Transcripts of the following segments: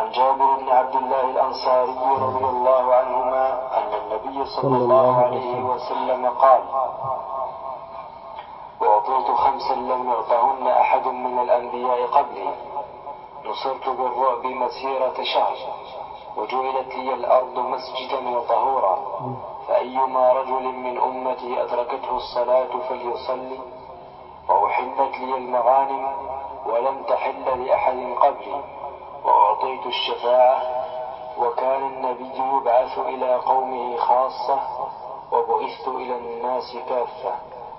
عن جابر بن عبد الله الأنصاري رضي الله عنهما أن النبي صلى الله عليه وسلم قال أعطيت خمسا لم يعطهن أحد من الأنبياء قبلي نصرت بالرعب مسيرة شهر وجعلت لي الأرض مسجدا وطهورا فأيما رجل من أمتي أدركته الصلاة فليصلي وأحلت لي المغانم ولم تحل لأحد قبلي وأعطيت الشفاعة وكان النبي يبعث إلى قومه خاصة وبعثت إلى الناس كافة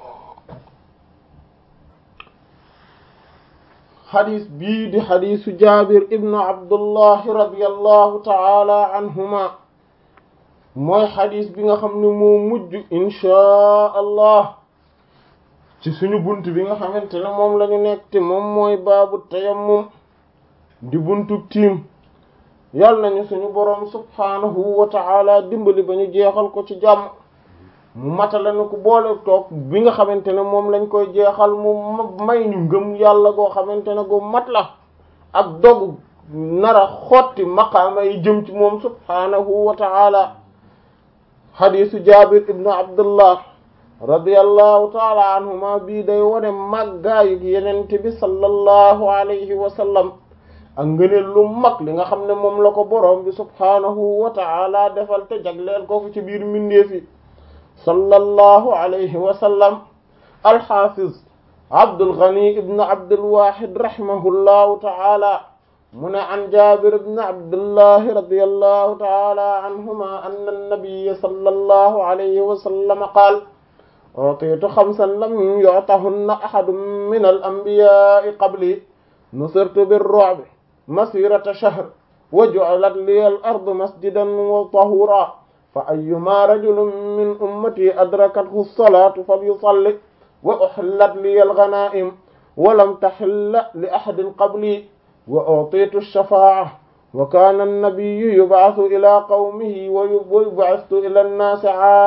xadis bii di xadisu jabir ibnu abdullahi radiallahu taala anhuma mooy xadis bi nga xam ne moo mujj inchaa allah ci suñu bunt bi nga xamante ne moom la ñu nekk te moom mooy baabu tayammum di buntu tiim yàlla nañu suñu boroom subhaanahu wa taala dimbali ba ñu jeexal ko ci jàmm mu matala na ko boole toog bi nga xamante ne moom lañ koy jeexal mu may ñu ngëm yàlla goo xamante ne gu mat la ak dogu nara xotti maqaama yi jëm ci moom subhaanahu wa ta'ala xadiisu jabir ibnu abdullah radiyallahu taala anhuma bii day wone màggaayu yenente bi sallallahu alayhi wa sallam ak ngëneel lu mag li nga xam ne moom la ko boroom bi subhaanahu wa ta'ala defal te jagleel ko ci biir mbindeef yi sallallahu alayhi wa sallam alxaafiz Abdul Ghani ibn Abdul Wahid rahimahullahu ta'ala mu ne an Jaabir ibn Abdullah radiyallahu ta'ala anhuma anna an-nabiyya sallallahu alayhi wa sallam qaala u'tiitu xamsan lam yu'tahunna ahadun min al-anbiyaa'i qabli nusirtu bir-ru'bi masirata shahr wa ju'ilat liya al-ardu masjidan wa tahuuran fa ayyuma rajulin min ummati adrakathu as-salaatu falyusalli wa uhillat liya al-ghanaa'im wa lam tahilla li ahadin qabli wa u'tiitu ash-shafaa'a wa kaana an-nabiyyu yub'athu ilaa qawmihi wa yub'athu ilaa an-naasi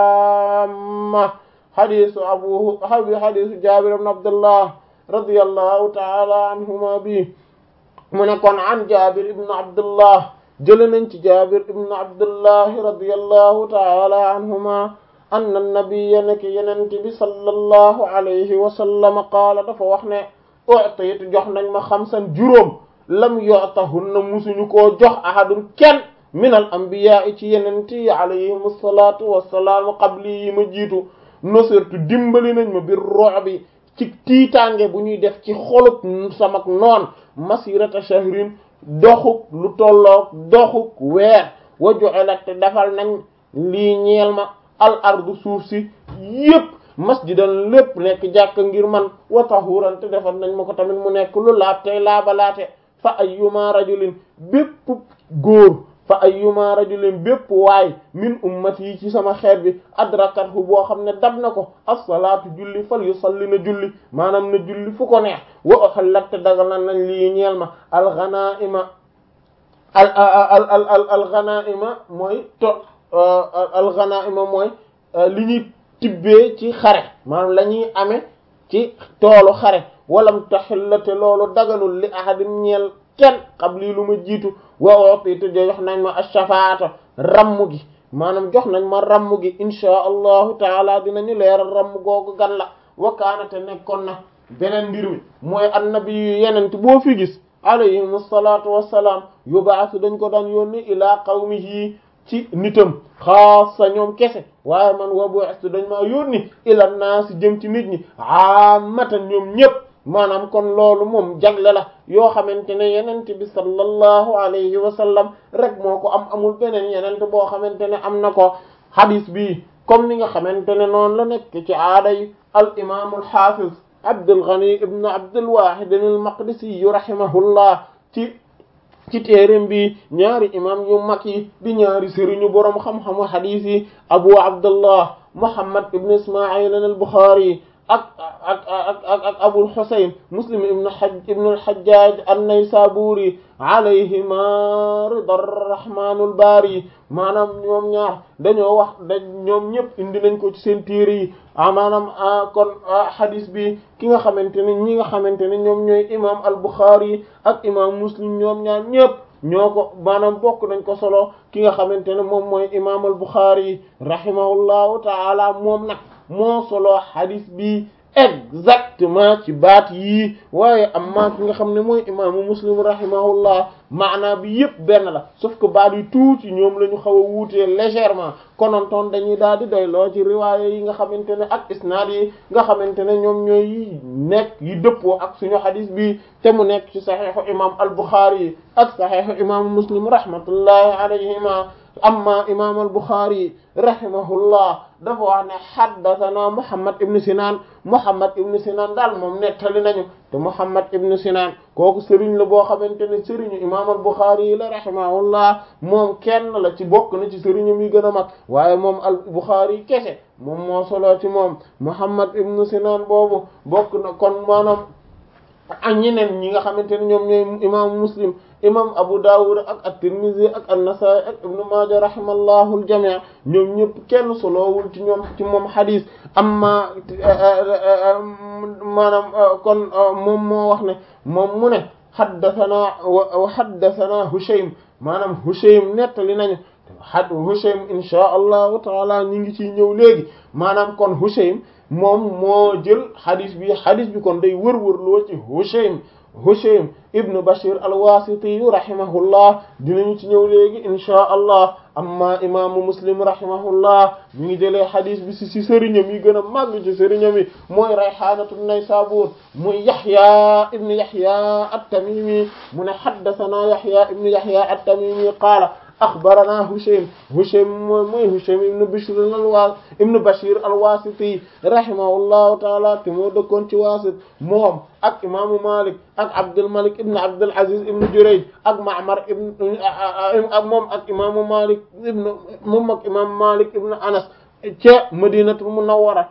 'aamma hadiisu abu hadiisu Jaabir ibn Abdullah radiyallahu ta'ala anhuma bi mu ne kon an Jaabir ibn Abdullah jële nañ ci Jaabir ibn Abdullahi radiyallahu ta'ala anhuma anna nabiyya nekk yenente bi sallallahu alayhi wa sallam qaala dafa wax ne u'tiitu jox nañ ma xamsan juróom lam yu'tahunna musuñu koo jox ahadun kenn min al anbiya ci yenente yi alayhim asalatu wassalaam qabli yi ma jiitu nusirtu dimbali nañ ma bir ru'bi ci tiitaange bu ñuy def ci xolub samak noon masirata shahrin doxuk lu tolloog doxuk weer wa ju'ilat te defal nañ lii ñeel ma al ardu suuf si yépp masjidan lépp nekk jàkk ngir man wa tahuran te defal nañ ma ko tamit mu nekk lu laab tey laabalaate fa ayyuma rajulin bépp góor fa ayyuma rajulin bépp waay min ummati yi ci sama xeet bi adrakathu boo xam ne dab na ko as-salaatu julli fal yusalli na julli maanaam na julli fu ko neex wa uhillat te dagal nañ lii ñeel ma al-ghanaa'ima al al al al al-ghanaa'ima mooy to al-ghanaa'ima mooy li ñuy tibbee ci xare maanaam la ñuy amee ci toolu xare walam tahillate loolu daganul li ahadin ñeel kenn qabli lu ma jiitu wa utitu jox nañ ma ash-shafaata ramm gi maanaam jox nañ ma ramm gi inchaa allahu taala dinañu leeral ramm googu gan la wakaanate nekkoon na beneen mbir mi mooy annabi yu yenent boo fi gis alayhim asalatu wassalaam yubaasu dañ ko daan yónni ilaa qawmihi ci nitam xaasa ñoom kese waaye man wa bu'istu dañ maa yónni ila naasi jëm ci nit ñi aamatan ñoom ñépp maanaam kon loolu moom jagle la yoo xamante ne yenent bi sallallahu alayhi wa sallam rek moo ko am amul beneen yenent boo xamante ne am na ko hadis bi comme ni nga xamante ne noonu la nekk ci aada yi al imam al hafiz Abdul Ghani ibn Abdul Wahid al Maqdisi rahimahullah ci ci téereem bi ñaari imam yu mag yi di ñaari sëriñu boroom xam-xamu hadis yi Abu Abdullah Muhammad ibn Isma'il al Bukhari ak ak ak ak ak Abul Husayn Muslim ibn Hajj ibn al-Hajjaj an-Naysaburi alayhima rida rahmanul bari maanaam ñoom ñaar dañoo wax da ñoom ñëpp indi nañ ko ci seen téere yi maanaam kon hadis bi ki nga xamante ne ñi nga xamante ne ñoom ñooy imam al-Bukhari ak imam Muslim ñoom ñaar ñëpp ñoo ko maanaam bokk nañ ko solo ki nga xamante ne moom mooy imaam al Bukhari rahimahullahu taala moom nag moo solo hadith bi exactement ci baat yii waaye amma ki nga xam ne mooy imaamu muslim rahimahullah maanaa bi yëpp benn la sauf que baat yi tuuti ñoom la ñu xaw a wuutee légèrement konontoon dañuy daal di doy loo ci riwaaya yi nga xamante ne ak isnaad yi nga xamante ne ñoom ñooy yi nekk yi dëppoo ak suñu xadis bi te mu nekk ci saxiixu imam al buxaari ak saxiixu imaamu muslim rahmatullahi alayhima amma imam al buxaari rahimahullah dafa wax ne haddathana muhammad ibn sinan muhammad ibn sinan daal moom nettali nañu te muhammad ibn sinan kooku sëriñ la boo xamante ne sëriñu imam al buxaari yi la rahimahullah moom kenn la ci bokk na ci sëriñu mi gën a mag waaye moom al buxaari kese moom moo solo ci moom muhammad ibn sinan boobu bokk na kon maanaam ak ñeneen ñi nga xamante ne ñoom ñooy imaamu muslim imam abu dawud ak at-tirmidhi ak an-nasa'i ak ibnu maaja rahimallahu al-jami' ñoom ñëpp kenn solowul ci ñoom ci moom xadis amma maanaam kon moom moo wax ne moom mu ne haddathana wa haddathana hushaym maanaam hushaym nettali nañu had hushaym insha allahu taala ñi ngi ciy ñëw léegi maanaam kon hushaym moom moo jël xadis bi xadis bi kon day wër-wër loo ci Hushaym Hushaym ibnu Bashir al-Wasiti rahimahullah dinañu ci ñëw léegi inchaa allah amma imaamu Muslim rahimahullah mi ngi jëlee xadis bi si si sëriñam yi gën a màgg ci sëriñam yi mooy Rayhaanatu Naysaabuur muy Yahya ibnu Yahya at-Tamimi mu ne haddathana Yahya ibnu Yahya at-Tamimi qaala axbarana Hushaym Hushaym mooy mooy Hushaym ibn Bishr al-Wa ibn Bashir al-Wasiti rahimahullahu taala te moo dëkkoon ci Waasit moom ak imaamu Malik ak Abdul Malik ibn Abdul Aziz ibn Jurayj ak Ma'mar ibn ak moom ak imaamu Malik ibn moom ak imaamu Malik ibn Anas ca Madinatul Munawwara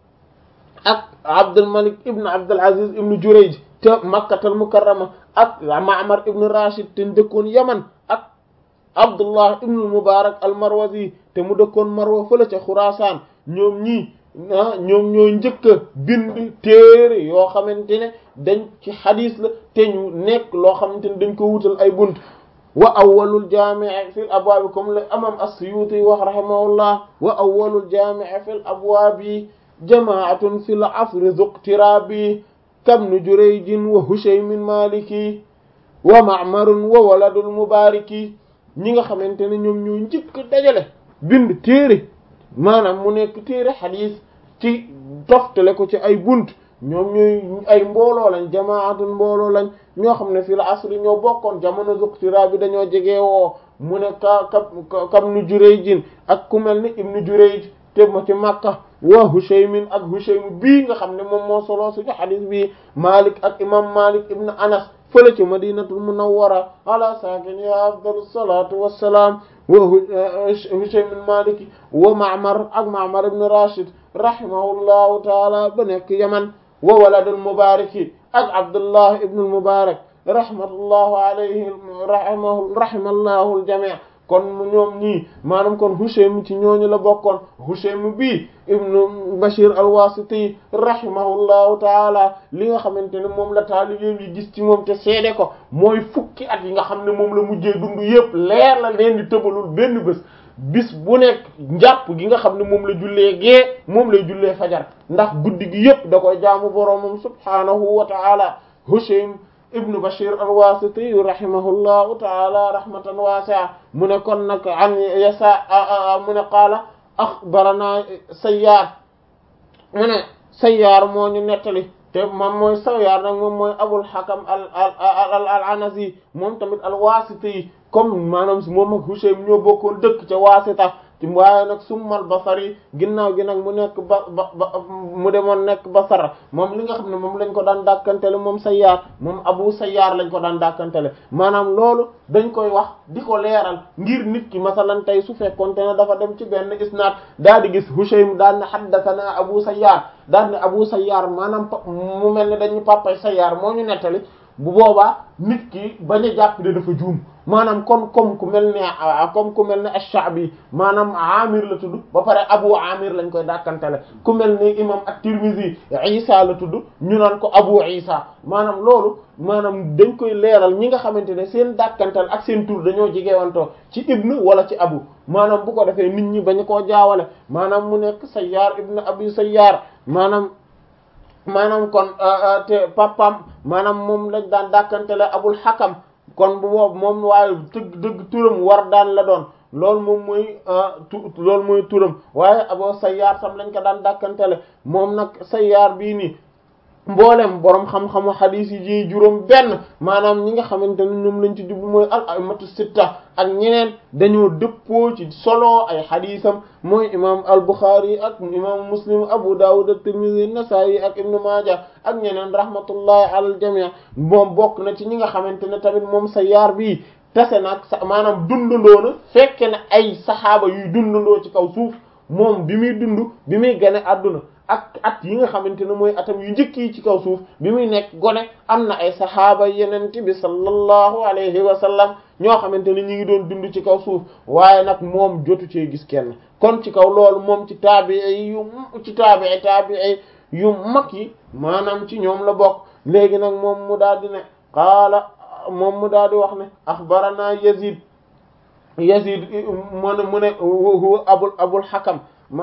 ak Abdul Malik ibn Abdul Aziz ibn Jurayj ca Makkatul Mukarrama ak Ma'mar ibn Rashid te dëkkoon Yaman ak Abdullah ibn al-Mubarak al-Marwazi te mu dëkkoon Marwa fële ca Xuraasaan ñoom ñii ah ñoom ñoo njëkk a bind téere yoo xamante ne dañ ci xadis la te ñu nekk loo xamante ne dañ ko wutal ay bunt wa awwalul jaami' fil abwaabi comme le imam as-Suyuti wax rahimahullah wa awwalul jaami' fil abwaabi jamaatun fil asri zuqtirabi kabnu Jurayjin wa Hushaymin Maliki wa Ma'marun wa waladul Mubariki ñi nga xamante ne ñoom ñoo njëkk dajale bind téere maanaam mu nekk téere xadiis ci toftale ko ci ay bunt ñoom ñooy ay mbooloo lañ jamaatun mbooloo lañ ñoo xam ne fii la asri ñoo bokkoon jamono zuqtira bi dañoo jege woo mu ne ka ka kam nu Jurayjin ak ku mel ni ibnu Jurayj te ma ci Makka wa Hushaymin ak Hushaym bii nga xam ne moom moo solo suñu xadiis bi Malik ak imam Malik ibnu Anas fële ci madinatul munawwara ala saakiniha afdalu salatu wassalaam wa Hushaym al-Maliki wa Ma'mar ak Ma'mar ibn Rashid rahimahullahu taala ba nekk Yaman wa waladul Mubaraki ak Abdullah ibn al-Mubarak rahmatullahu alayhi rahimahu rahimallahu al-jami' kon ñoom ñii maanaam kon Hushaym ci ñooñu la bokkoon Hushaym bii ibnu Bashir al-Wasiti rahimahullahu taala li nga xamante ne moom la taalibeem yi gis ci moom te seede ko mooy fukki at yi nga xam ne moom la mujjee dund yépp leer la leen di tëbalul benn bés bis bu nekk njàpp gi nga xam ne moom la jullee gee moom lay jullee fajar ndax guddi gi yépp da koy jaamu boroomam subhaanahu wa taala Hushaym ibnu Bashir al-Wasiti rahimahullahu taala rahmatan wasi'a mu ne kon nag an yasa mu ne qaala axbarana Sayyaar mu ne Sayyaar moo ñu nettali te moom mooy Sayyaar nag moom mooy Abul Hakam al al al Anasi moom tamit al-Wasiti comme maanaam moom ak Hushaym ñoo bokkoon dëkk ca Wasita ci waaye nag summal Basri ginnaaw gi nag mu nekk ba ba mu demoon nekk Basra moom li nga xam ne moom lañ ko daan dàkkantele moom Sayyaar moom Abu Sayyaar lañ ko daan dàkkantele maanaam loolu dañ koy wax di ko leeral ngir nit ki masalan tey su fekkoonte ne dafa dem ci benn isnaad daal di gis Hushaym daan ne haddathana Abu Sayyaar daan ne Abu Sayyaar maanaam mu mel ne dañu papay Sayyaar moo ñu nettali bu boobaa nit ki bañ a jàpp de dafa juum maanaam kon comme ku mel ne comme ku mel ne ash-Sha'bi maanaam Amir la tudd ba pare Abu Amir lañ koy dàkkantele ku mel ne imam at-Tirmidhi Isa la tudd ñu naan ko Abu Isa maanaam loolu maanaam dañ koy leeral ñi nga xamante ne seen dàkkantal ak seen tur dañoo jegewantoo ci ibnu wala ci abu maanaam bu ko defee nit ñi bañ koo jaawale maanaam mu nekk Sayyaar ibnu Abi Sayyaar maanaam maanaam kon te papam maanaam moom lañ daan dàkkantele Abul Hakam kon bu boobu moom waaye dëgg dëgg turam war daan la doon loolu moom mooy tu loolu mooy turam waaye Abu Sayyaar tam lañ ko daan dàkkantele moom nag Sayyaar bii nii mboolem borom xam-xamu xadiis yi ji juróom benn maanaam ñi nga xamante ne ñoom lañ ci jublu mooy al a'immatu sitta ak ñeneen dañoo dëppoo ci solo ay xadiisam mooy imam al Bukhari ak imam Muslim Abu Dawud ak Tirmidhi Nasa'i ak Ibn Maaja ak ñeneen rahmatullahi ala al jami' moom bokk na ci ñi nga xamante ne tamit moom Sayyaar bii tase nag sa maanaam dundandoo na fekke na ay saxaaba yuy dundandoo ci kaw suuf moom bi muy dund bi muy gane àdduna ak at yi nga xamante ne mooy atam yu njëkk yi ci kaw suuf bi muy nekk gone am na ay saxaaba yeneen bi sallallahu alayhi wa sallam ñoo xamante ne ñi ngi doon dund ci kaw suuf waaye nag moom jotu cee gis kenn kon ci kaw loolu moom ci taabii yu ci taabii taabii yu mag yi maanaam ci ñoom la bokk léegi nag moom mu daal di ne qaala moom mu daal di wax ne axbarana Yazid Yazid mu ne mu ne huwa abul abul hakam ma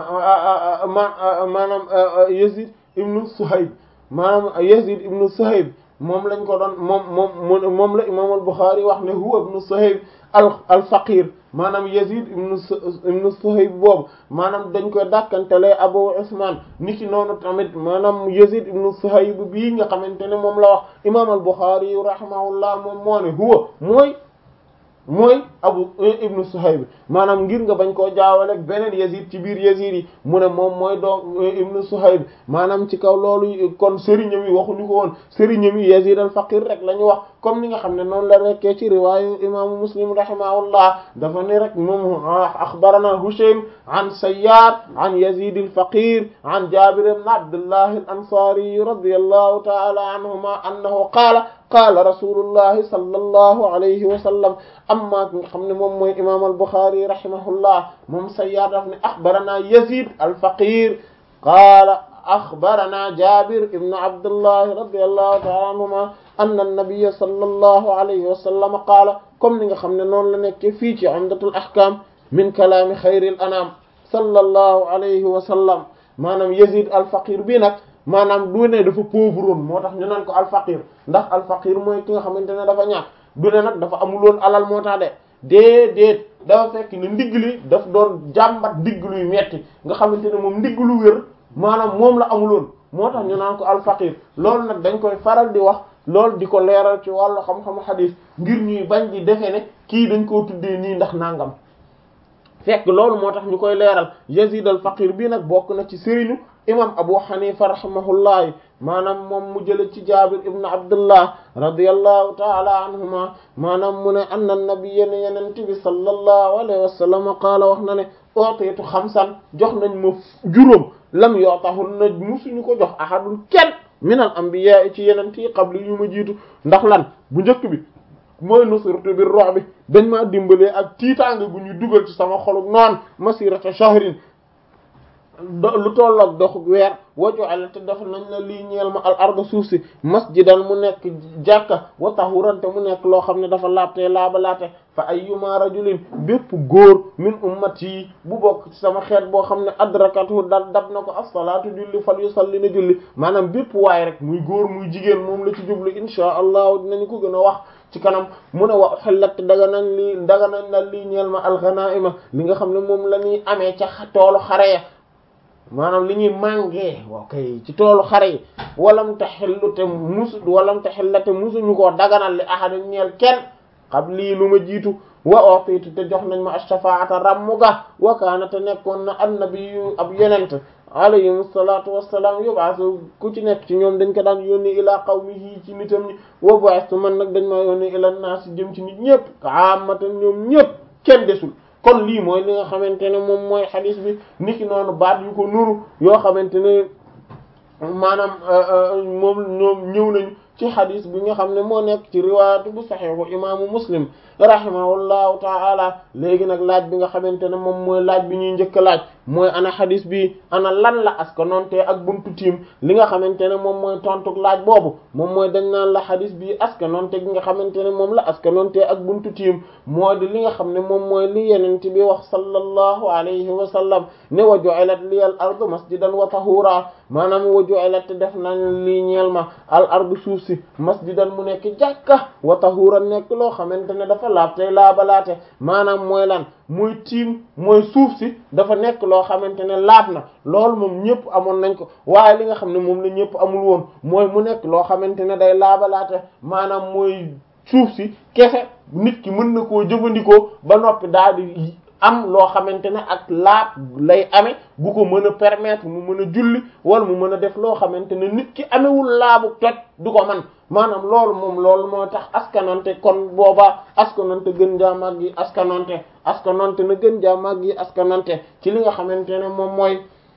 maanaam Yazid ibnu Suhayb maanaam Yazid ibnu Suhayb moom lañ ko doon moom moom moom la imaam al-Bukhari wax ne huwa ibnu Suhayb al al faqir maanaam Yazid ibnu ibnu Suhayb boobu maanaam dañ koy dàkkantelee Abu Usman niki noonu tamit maanaam Yazid ibnu Suhayb bii nga xamante ne moom la wax imaam al-Bukhari rahimahullah moom moo ne huwa mooy. mooy abu ibnu suhayb maanaam ngir nga bañ koo jaawale beneen yazid ci biir yazid yi mu ne moom mooy doom ibnu suhayb maanaam ci kaw loolu kon sëriñam yi waxuñu ko woon sëriñam yi yazid al faqir rek la ñu wax comme ni nga xam ne noonu la rekkee ci riwaayu imaamu muslim rahimahullah dafa ne rek moom axbarana hushaym an sayyar an yazid al faqir an jabir ibn abdullah al ansari radiyallahu ta'ala anhuma annahu qaala qaala rasulullahi sallallahu alayhi wa sallam amma nga xam ne moom mooy imam al-Bukhari rahimahullah moom Sayyaar daf ne axbarana Yazid al-Faqir qaala axbarana Jabir ibn Abdullah radiyallahu ta'ala anhuma anna an-nabiyya sallallahu alayhi wa sallam qaala comme ni nga xam ne noonu la nekkee fii ci Umdatul Ahkam min kalaami xayril anam sallallahu alayhi wa sallam maanaam Yazid al-Faqir bi nag maanaam du ne dafa pauvre woon moo tax ñu naan ko alfaqir ndax alfaqir mooy ki nga xamante ne dafa ñàkk du ne nag dafa amuloon alal moo tax de déedéet dafa fekk ne ndigg li daf doon jàmbat ndigg luy metti nga xamante ne moom ndigg lu wér maanaam moom la amuloon moo tax ñu naan ko alfaqir loolu nag dañ koy faral di wax loolu di ko leeral ci wàllu xam-xamu xadiis ngir ñuy bañ di defe ne kii dañ koo tuddee nii ndax nangam fekk loolu moo tax ñu koy leeral Yazid al faqir bii nag bokk na ci sëriñu imam Abu Hanifa rahimahullahi maanaam moom mu jële ci Jabir ibn Abdullah radiyallahu ta'ala anhuma maanaam mu ne anna nabiyya ne yenente bi sallallahu alayhi wa sallam qaala wax na ne utiitu xamsan jox nañ ma juróom lam yootahun na musuñu ko jox ahadun kenn min al anbiya ci yenente yi qabli yu ma jiitu ndax lan bu njëkk bi mooy nusirtu bir ru'bi dañ maa dimbalee ak tiitaange gu ñu dugal ci sama xoluk noon masirata shahrin lu tolloog dox weer waju'ala te def nañ la lii ñeel ma al arda suuf si masjidan mu nekk jàkka wa tahuran te mu nekk loo xam ne dafa laabtee laaba laate fa ayyuma rajulin bépp góor min ummati bu bokk ci sama xeet boo xam ne adrakatu da dab na ko as-salaatu julli fal yusalli na julli maanaam bépp waay rek muy góor muy jigéen moom la ci jublu inshaa allahu dinañu ko gën a wax ci kanam mu ne wa xellat daga nañ lii daga nañ la lii ñeel ma alxanaima li nga xam ne moom la ñuy amee ca toolu xare ya maanaam li ñuy màngee waaw kay ci toolu xare yi walam ta xellu te musu walam ta xellate musuñu koo daganal li ahada ñeel kenn xam lii lu ma jiitu wa ootiitu te jox nañ ma ash-shafaata rammu ga wa kaana te nekkoon na annabiyu ab yonent alayhim salaatu wassalaam yub'asu ku ci nekk ci ñoom dañ ko daan yónni ilaa qawmihi ci nitam ñi wa bu'astu man nag dañ maa yónni ilaa naas jëm ci nit ñëpp kaamatan ñoom ñëpp kenn desul kon lii mooy li nga xamante ne moom mooy xadis bi niki noonu baat yu ko nuru yoo xamante ne maanaam moom ñoom ñëw nañu ci ci xadis bi nga xam ne moo nekk ci riwaayatu bu saxiixu imaamu muslim rahimahullahu taala léegi nag laaj bi nga xamante ne moom mooy laaj bi ñuy njëkk laaj mooy ana xadis bi ana lan la askanonte ak buntu tiim li nga xamante ne moom mooy tontuk laaj boobu moom mooy dañ naan la xadis bi askanonte gi nga xamante ne moom la askanonte ak buntu tiim moo di li nga xam ne moom mooy li yenente bi wax sallallahu alayhi wa sallam ne wa ju'ilat liyal ardu masjidan wa tahura maanaam wa ju'ilat def nañ lii ñeel ma al ardu suuf si masjidan mu nekk jàkka wa tahura nekk loo xamante ne dafa laab tey laabalaate maanaam mooy lan muy tiim mooy suuf si dafa nekk loo xamante ne laab na loolu moom ñëpp amoon nañ ko waaye li nga xam ne moom la ñëpp amul woon mooy mu nekk loo xamante ne day laabalaate maanaam mooy suuf si kese nit ki mën na koo jëfandikoo ba noppi daal di am loo xamante ne ak laab lay amee bu ko mën a permettre mu mën a julli wala mu mën a def loo xamante ne nit ki amewul laabu toj du ko man maanaam loolu moom loolu moo tax askanonte kon boobaa askanonte gën jaa mag yi askanonte askanonte na gën jaa mag yi askanonte ci li nga xamante ne moom mooy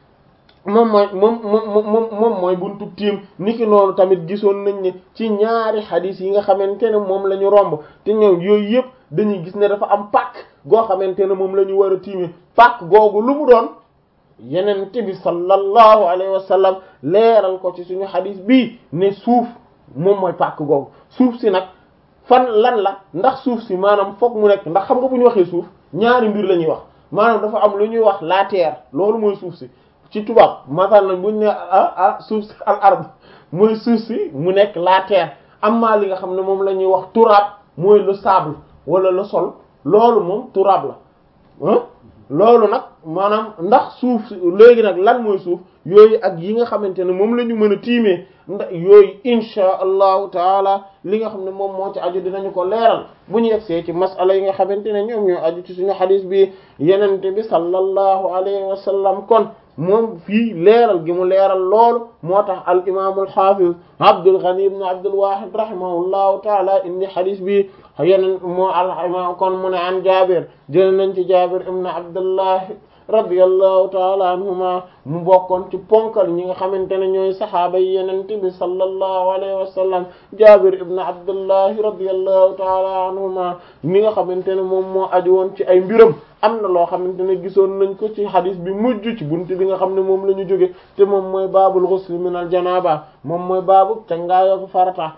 moom mooy moom moom moom mooy buntu tiim niki noonu tamit gisoon nañ ne ci ñaari xadis yi nga xamante ne moom la ñu romb te ñëw yooyu yëpp dañuy gis ne dafa am pàkk goo xamante ne moom la ñu war a tiime pàkk googu lu mu doon yeneen bi sallallahu alayhi wa sallam leeral ko ci suñu xadis bii ne suuf moom mooy pàkk googu suuf si nag fan lan la ndax suuf si maanaam foog mu nekk ndax xam nga bu ñu waxee suuf ñaari mbir la ñuy wax maanaam dafa am lu ñuy wax la terre loolu mooy suuf si ci tubaab masal nañ buñ ne ah ah suuf si al ard mooy suuf si mu nekk la terre amma li nga xam ne moom la ñuy wax turaab mooy le sable wala le sol loolu moom turaab la ah loolu nag maanaam ndax suuf léegi nag lan mooy suuf yooyu ak yi nga xamante ne moom la ñu mën a tiimee ndax yooyu insha allahu taala li nga xam ne moom moo ci aju dinañu ko leeral bu ñu yegsee ci masala yi nga xamante ne ñoom ñoo aju ci suñu xadis bi yenente bi sallallahu alayhi wa sallam kon moom fii leeral gi mu leeral loolu moo tax al imaamu al xaafiz Abdul Ghani ibn Abdul Wahid rahimahullahu taala indi xadis bi yeneen moo al imaam kon mu ne an Jaabir jël nañ ci Jaabir ibn Abdullah radiyallahu taala anhuma mu bokkoon ci ponkal ñi nga xamante ne ñooy saxaaba yi yenente bi sallallahu alayhi wa sallam Jaabir ibn Abdullah radiyallahu taala anhuma mi nga xamante ne moom moo aju woon ci ay mbiram am na loo xamante ne gisoon nañ ko ci xadis bi mujj ci buntu bi nga xam ne moom la ñu jóge te moom mooy baabul ghusl min al janaba moom mooy baabu cangaayoo farata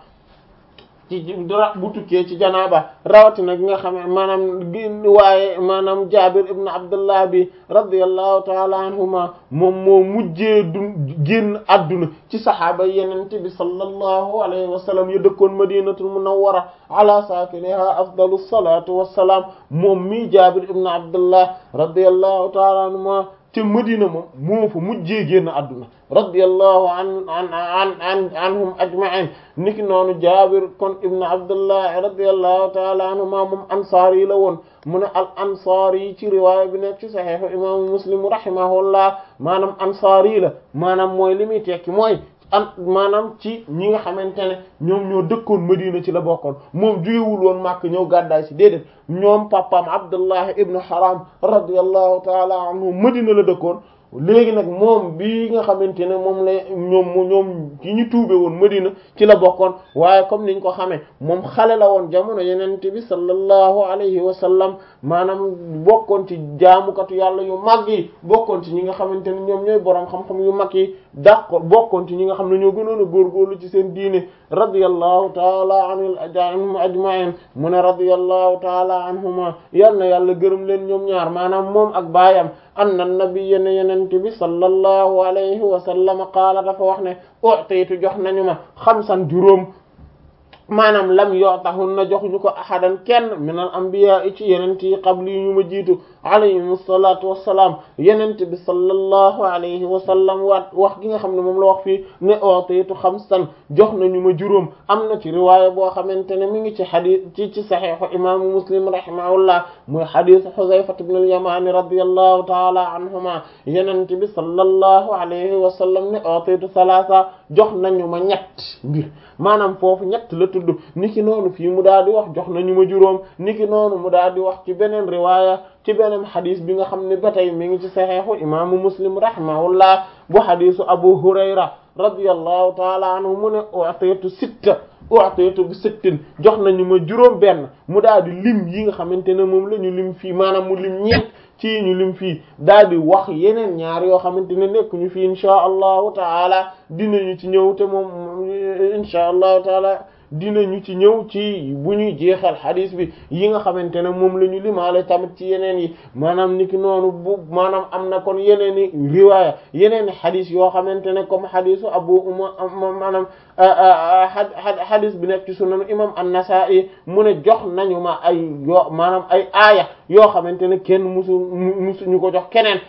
ci dara bu tukkee ci janaaba rawatina gi nga xam ne maanaam waaye maanaam Jaabir ibn Abdullah bi radiyallahu taala anhuma moom moo mujjee du génn adduna ci saxaaba yenente bi sallallahu alayhi wa sallam yu dëkkoon madinatul munawwara ala saakiniha afdalu salatu wassalaam moom mii Jaabir ibn Abdullah radiyallahu taala anhuma te Madina moom moo fa mujjee génn adduna radiyallahu an an an an anhum ajma'in niki noonu Jaabir kon ibn Abdullah radiyallahu ta'ala anhuma moom ansaar yi la woon mu ne al ansaar yi ci riwaaya bi nekk ci saxiixu imaamu Muslim rahimahullah maanaam ansaar yi la maanaam mooy li muy tekki mooy an maanaam ci ñi nga xamante ne ñoom ñoo dëkkoon Madina ci la bokkoon moom jugewul woon Makka ñëw gàddaay si déedéet ñoom papaam Abdullah ibn Haram radiyallahu ta'ala anhu Madina la dëkkoon léegi nag moom bi nga xamante ne moom la ñoom ñoom ki ñu tuube woon Madina ci la bokkoon waaye comme niñ ko xamee moom xale la woon jamono yenente bi sallallahu alayhi wa sallam maanaam bokkoon ci jaamukatu yàlla yu mag yi bokkoon ci ñi nga xamante ne ñoom ñooy boroom xam-xam yu mag yi dàq bokkoon ci ñi nga xam ne ñoo gënoon a góorgóorlu ci seen diine radiyallahu taala anhum ajma'in mu ne radiyallahu taala anhuma yal na yàlla gërëm leen ñoom ñaar maanaam moom ak baayam anna nabiyya ne yenente bi sallallahu alayhi wa sallam qaala dafa wax ne utaytu jox nañu ma xamsan juróom maanaam lam yootahun na joxuñu ko ahadan kenn min al anbiya ci yenente yi qabli yi ñu ma jiitu alayhim asalatu wassalaam yenente bi sallallahu alayhi wa sallam waat wax gi nga xam ne moom la wax fii ne utaytu xamsan jox nañu ma juróom am na ci riwaaya boo xamante ne mi ngi ci xadis ci ci saxiixu imaamu muslim rahimahullah muy xadis xuzayfat ibn al-yamani radiyallahu taala anhuma yenente bi sallallahu alayhi wa sallam ne utaytu salaasa jox nañu ma ñett mbir maanaam foofu ñett la tudd niki noonu fii mu daal di wax jox nañu ma juróom niki noonu mu daal di wax ci beneen riwaaya ci beneen xadis bi nga xam ne ba tey mi ngi ci saxeexu imaamu muslim rahimahullah bu xadisu abu hurayra radiyallahu taala anhu mu ne u'titu sitta u'titu bi sittin jox nañu ma juróom benn mu daal di lim yi nga xamante ne moom la ñu lim fii maanaam mu lim ñeent ci ñu lim fii daal di wax yeneen ñaar yoo xamante ne nekk ñu fii insha allahu taala dinañu ci ñëw te moom insha allahu taala dinañu ci ñëw ci bu ñuy jeexal xadis bi yi nga xamante ne moom la ñu limaale tamit ci yeneen yi maanaam niki noonu bu maanaam am na kon yeneen i riwaaya yeneen i xadis yoo xamante ne comme xadisu abu uma maanaam xadis bi nekk ci sunan imam an-Nasa'i mu ne jox nañu ma ay yoo maanaam ay aaya yoo xamante ne kenn musu musuñu ko jox keneen